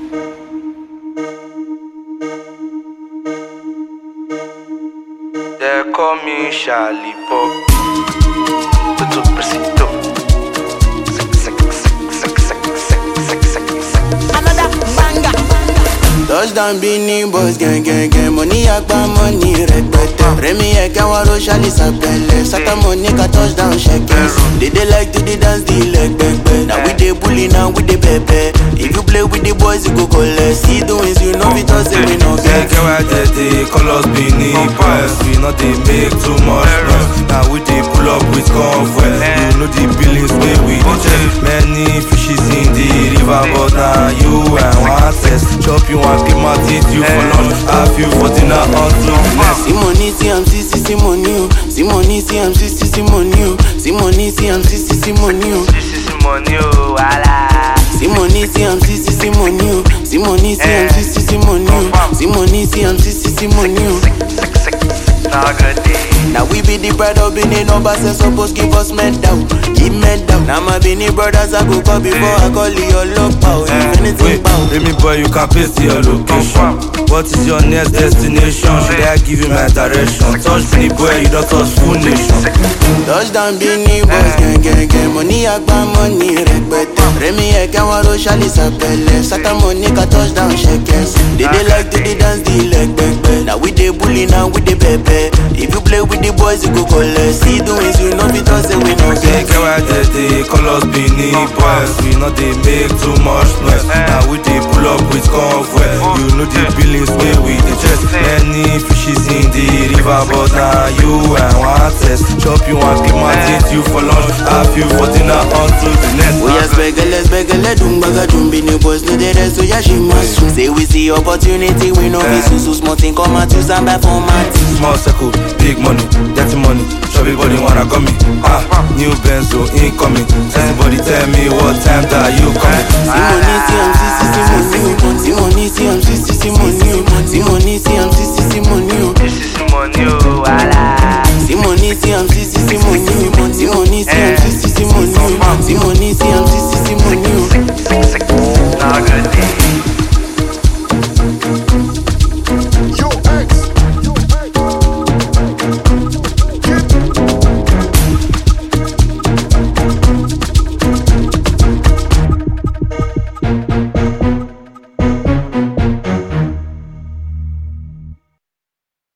They call me Charlie Pop. Tutu Persito. Sek, sek, sek, sek, sek, sek, sek, sek, sek. Another banger. Touchdown Beanie Boys gang gang gang Money agba money rẹpẹtẹ Rẹmi ẹ̀kẹ́ wọn ro ṣálí sàpẹlẹ Sátá money ka touchdown ṣẹkẹs They dey like to dey dance the leg pẹpẹ Na we dey bully na we dey pẹpẹ If you play with the boys you go collect See the wins you no fit talk say we no Get get get why they dey call us Benin Boys. We not dey make too much noise. Now we dey pull up with convoy. You know the billings wey we dey check. Many fishes in the river, but now you and one test. Chop you and keep my teeth you for lunch. Have you for dinner until next. See money see am see see see money o See money see am see see see money o See money see am see see see money o This is money, oh, wala. See money see am see see see money o See money see am see see see money o See money see am see see see money o. Sick, sick, sick. Now good day. Now we be the pride of Benin numbers and suppose give us medal, give medal. Now my Benin brothers I go call before I call your love power. If anything Wait, bow. Remy boy, you can paste your location. What is your next destination? Should I give you my direction? Touch me, boy, you don't touch full nation. Touchdown Benin boys gang gang gang. Money agba money rẹpẹtẹ. Rẹmi ẹ̀kẹ́ wọn ro ṣálí sàpẹlẹ. Sátá money ka touchdown ṣẹkẹs. They dey like to dey dance the leg pẹpẹ. Now we dey bully now we dey pẹpẹ. If you play with the boys you go collect. See the wins you no fit talk say we no Get get. get why they dey call us Benin boys. We not dey make too much noise. Now we dey pull up with convoy. You know the billings wey we dey chest. Many fishes in the river, but now you and one test. Chop you and keep my teeth you for lunch. Have you for dinner until the next. Oya spẹgẹlẹ spẹgẹlẹ dùn gbàgà dùn bí ni boys no dey rest oya ṣe máa sùn. Say we see opportunity we no fit sùn so small thing come out use am buy format. Small circle, big money, dirty money. Everybody wanna come me. Ah, new Benzo incoming. Everybody tell me what time that you